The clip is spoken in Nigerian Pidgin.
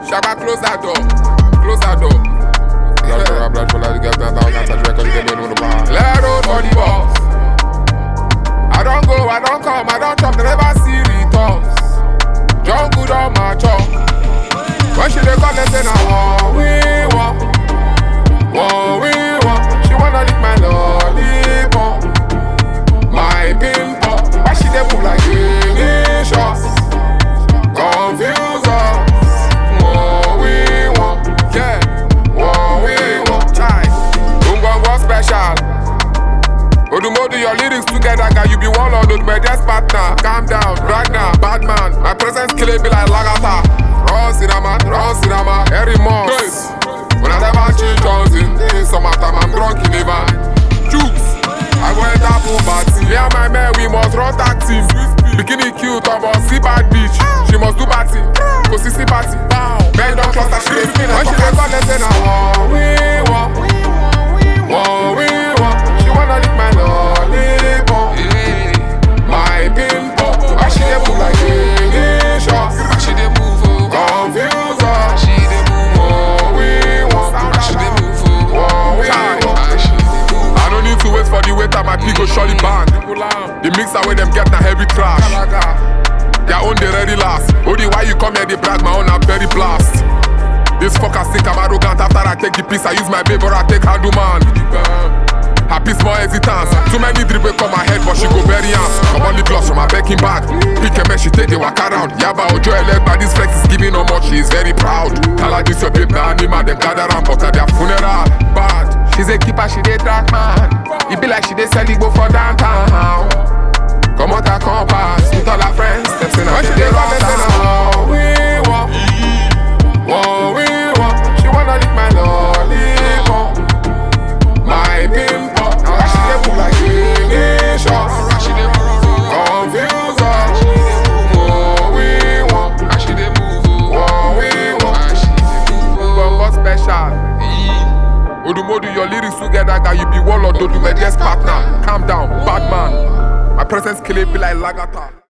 Shabba, close that door. Close that door. Blood for blood for blood, get down, down, catch record, get down, on the bar. Let road for the boss. I don't go, I don't come, I don't chop, they never see returns. John good on my chop. When she dey call, they say na war we want, war we want. She wanna lick my lollipop, my pimple. Why she dey move like delicious? Confuse us. War we want, yeah, war we want. Chai, Ungwangwa special. Odumodu, your lyrics together, guy. You be one lord, my best partner. Calm down, Ragnar, bad man. My presence kill it be like Lagata. Raw cinema, raw cinema, every month. When I never change Johnson, in summertime, I'm drunk in the van. Jukes, I go enter pool party. Me and my man, we must run tag team. Bikini cute, I must see bad bitch. She must do party, go see see party. Men don't trust her, she dey spin When she dey call, they say na war we want. War we want. She wanna lick my lollipop, my pimple. Why she dey move like delicious? Why she dey move oh? Confuse Why us. she dey move oh? War we want. Why she dey move oh? War we Why want. she dey move? I don't need to wait for the waiter, my pig go surely bang. The mixer where them get na heavy trash. Their own they ready last. Only why you come here they brag my own a very blast. This fucker think I'm arrogant after I take the piece. I use my babe or I take handle man. Happy small hesitance. Too many dribble come my head, but she go bury hands. Come on the gloss from my backing bag. Pick a man, she take the walk around. Yaba Ojo elect by this flex is giving how much she is very proud. Tell her this your babe na anima, them gather around but at their funeral. Bad. She's a keeper, she dey track man. It be like she dey sell it go for downtown. Come out her compass with all her friends. Them say now she dey run, they say now war we want, war we want. She wanna lick my lollipop, my pimple. Why she dey move like delicious? Why she dey move oh? Confuse us. War we want, Why she dey move oh? war we want. Why she dey move oh? Bongo special. Eh. Odumodu, your lyrics together, guy. You be warlord, don't do my desk partner. Calm down, bad man. My presence kill it be like Lagata.